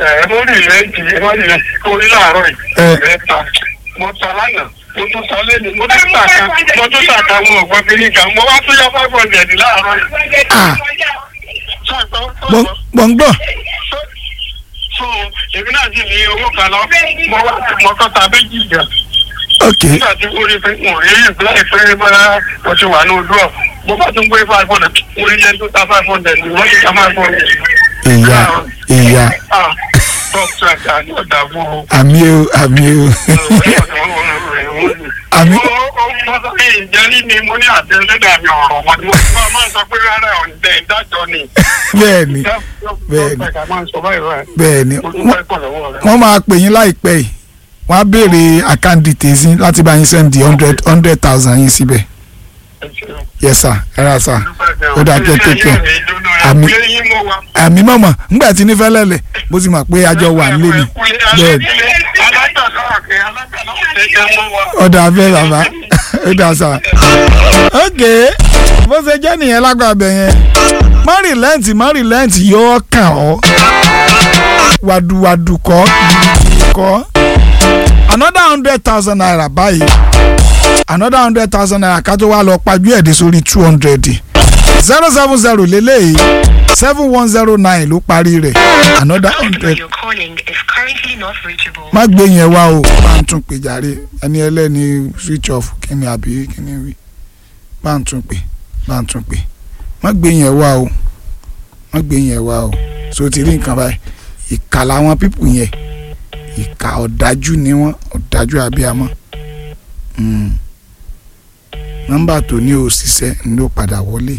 ẹ mo rí ilẹ̀ jì ẹ mo rí ilẹ̀ orí láàárọ̀ Ẹ. yìí ẹ ta mo ta lánàá mo tún ta lẹ́nu mo tún ta kan mo tún ta kan mo gbọ́ kiri kan mo wá tún yọ five hundred láàárọ̀ yìí. Ah. Ṣàgbọ́ Mo- mo ń gbọ́ so èmi náà sì ní owó kan lọ mo wá mo kọ́ ta méjì gan ok nígbà tí mo rí pé mo rí ìpínlẹ̀ pé bọ́lá mo ti wà ní ojú ọ̀ mo bá tún gbé five hundred mo rí yẹn tó ta five hundred mo ti ta five hundred. ìyá ìyá ah dókítà àti ọ̀dà fún o. àmì o àmì o Àmì- ìjẹ́rí ni mo ní àtẹ̀lẹ́dà mi ọ̀rọ̀ wọn ni mo ti máa ń sọ pé rárá ọ̀ǹdẹ̀ ìdájọ́ ni. bẹ́ẹ̀ ni Bẹ́ẹ̀ni. Dókítà máa ń sọ báyìí báyìí. bẹ́ẹ̀ ni Mo dúpẹ́ pọ̀ lọ́wọ́ rẹ̀. wọ́n máa pè yín láìpẹ́ yìí wọ́n á béèrè account details yín láti bá yín send hundred hundred thousand yín síbẹ̀ Ẹ ṣeun. yes sir ẹ ra sir Dúpẹ́ ó dáa kẹ́ Ṣé kékeré yóò rí ìdùnnú rẹ̀? Àmì- Pé yín mo wà. àmì mọ̀mọ́ ńgbà tí nífẹ̀ẹ́ lẹ̀lẹ̀ mo ti mọ̀ pé àjọ wà nílé ni bẹ́ẹ̀ ni ọ̀dà abẹ́ bàbá ọ̀dà sà. ok bó ṣe jẹ́ nìyẹn lágbàbẹ̀ yẹn má rìlẹ́ǹtì má rìlẹ́ǹtì yóò kàn ọ́ wàdùwàdù kọ́ kọ́ another hundred thousand naira báyìí another hundred thousand naira ká tó wá lọ pajú ẹ̀ dé sórí two hundred zero seven zero lélẹ́yìí seven one zero nine ló parí rẹ̀ another The number hundred you're calling is currently not reachable. má gbé yẹn wá o bá ń tún pè jàre ẹni ẹlẹ́ni switch off kíni àbí kíni wí bá ń tún pè bá ń tún pè má gbé yẹn wá o má gbé yẹn wá o so ti rí nǹkan báyìí ìkà làwọn pípù yẹn ìkà ọ̀dájú ni wọ́n ọ̀dájú abiyamọ Mm. nọ́mbà tó ní òṣìṣẹ́ ló padà wọlé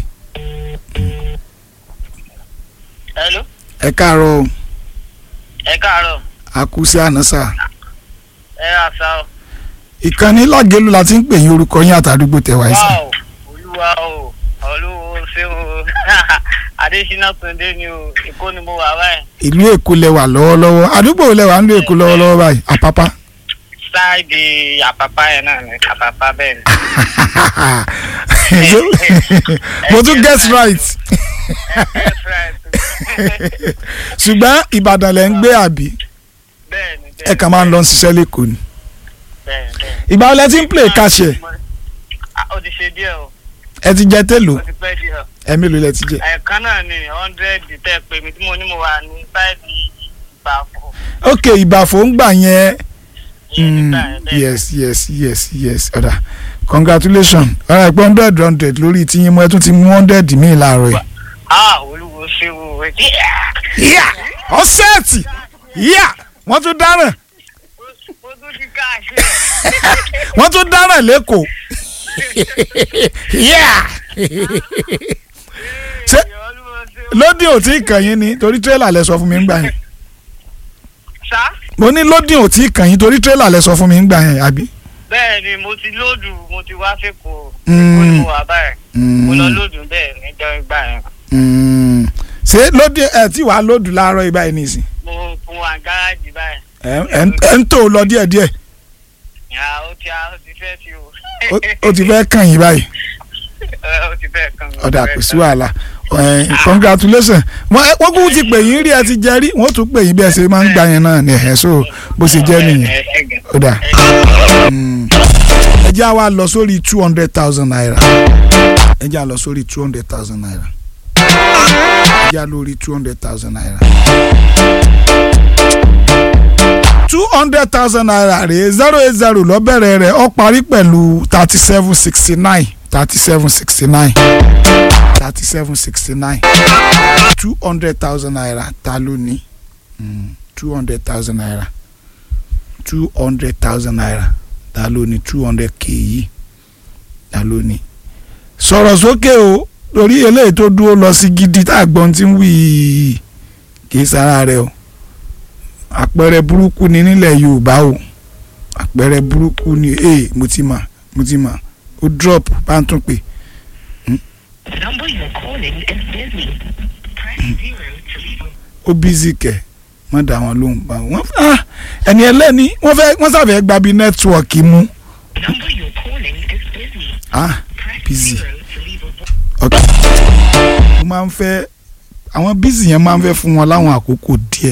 Hello, ẹ káàárọ̀ o, ẹ káàárọ̀, a kú sí àná sáà ẹ àṣà o. ìkànnì lágẹ̀lú la ti ń pè yín orúkọ yín àtàdúgbò tẹwàá ẹsẹ. Wá o, olúwa o, olúwo ṣé o. Adésínà Túndé ni o, Èkó ni mo wà báyìí. ìlú èkó lẹwà lọ́wọ́lọ́wọ́ àdúgbò lẹwà ń lo èkó lọ́wọ́lọ́wọ́ báyìí àpápá. Sáàdì àpàpà yẹn náà ni àpàpà bẹ́ẹ̀ ni. mo tún guess right That's right. ṣùgbọ́n ìbàdàn lẹ̀ ń gbé àbí Bẹ́ẹ̀ ni bẹ́ẹ̀ ẹ kàn máa ń lọ ṣiṣẹ́ lẹ́kọ̀ọ́ ni. bẹ́ẹ̀ bẹ́ẹ̀. ìgbà wo lẹ ti ń play kàṣẹ Ah, Ó ti ṣe díẹ̀ o, ẹ ti jẹ télò ó ti pẹ́ díẹ̀ o. ẹ mélòó lẹ ti jẹ. Ẹ̀ẹ̀kan náà ni hundred tẹ́ pé mi tí mo ní mo wà ní sáìdì ìbàfọ̀. ok ìbàfọ̀ ń gbà yẹn Ìyẹn Mm, nígbà yẹn bẹ́ẹ̀. yes yes yes yes ọ̀dà congratulations ọ̀rọ̀ ẹ̀gbọ́n hundred hundred lórí tíyín mọ́ ẹ tún ti mú hundred míì láàárọ̀ yìí. Ah, olúwo ṣé o. yíyà ọ̀sẹ̀ẹ̀tì yíyà wọ́n tún dáràn Mo tún ti káàṣì. wọ́n tún dáràn lẹ́kọ̀ọ́ yíyà ṣé Olúwo ṣé o. lódì ò tí ì kàn yín ni torí tírélà lẹ sọ fún mi ń gbà yẹn Ṣá? mo ní lódì ò tí ì kàn yín torí tírélà lẹ sọ fún mi ń gbà yẹn àbí. bẹ́ẹ̀ ni mo ti lóòdù mo ti wá fẹ́kọ̀ọ́ Mm. èkó ni mo wà báyìí mo lọ Mm, lóòdù bẹ́ẹ̀ níjọ́ ìgbà yẹn mm. ṣé lódì ẹ tí wàá lódù láàárọ̀ ibà yìí nìsín mo fún wa gáràjì báyìí ẹ ẹ ń- ẹ ń tó lọ díẹ̀díẹ̀ ìyá ó ti ó ti fẹ́ ti o Ó- ó ti fẹ́ kàn yín báyìí Ẹ, ó ti fẹ́ kàn mí. ọ̀dà kò sí wàhálà ẹ, congratulations wọ́n ẹ- wọ́n kúkú ti pè yín rí ẹ ti jẹ rí wọ́n tún pè yín bí ẹ ṣe máa ń gbà yẹn náà ní ẹ̀ so bó ṣe jẹ́ nìyẹn Ẹ, ẹ, ẹ, ọ̀dà ẹ jẹ́ àwa lọ sórí two hundred thousand naira ẹ jẹ́ à lọ sórí two hundred thousand naira ẹ jẹ́ à lórí two hundred thousand naira two hundred thousand naira rèé zero eight zero lọ bẹ̀rẹ̀ rẹ̀ ó parí pẹ̀lú thirty seven sixty nine thirty seven sixty nine thirty seven sixty nine two hundred thousand naira ta ló ní two hundred thousand naira two hundred thousand naira ta ló ní two hundred k yìí ta ló ní. sọ̀rọ̀ sókè o torí eléyìí tó dúró lọ sí gidi tá a gbọ́n tí ń wí yìí kì í sára rẹ o àpẹẹrẹ burúkú ni nílẹ̀ yorùbá o àpẹẹrẹ burúkú ni ee mo ti mà mo ti mà ó drop bá ń tún pè The number you're calling is busy. Press zero to leave a ó bízì kẹ̀ wọ́n dà wọ́n lóhùn bá wọn. ah, ẹni ẹlẹ́ni wọ́n fẹ́ wọ́n sàfẹ́ gba bí nẹ́tíwọ̀kì mú. The number you're calling is busy. ah Press busy. zero to leave a ok mo máa ń fẹ́ àwọn bízì yẹn máa ń fẹ́ fún wọn láwọn àkókò díẹ̀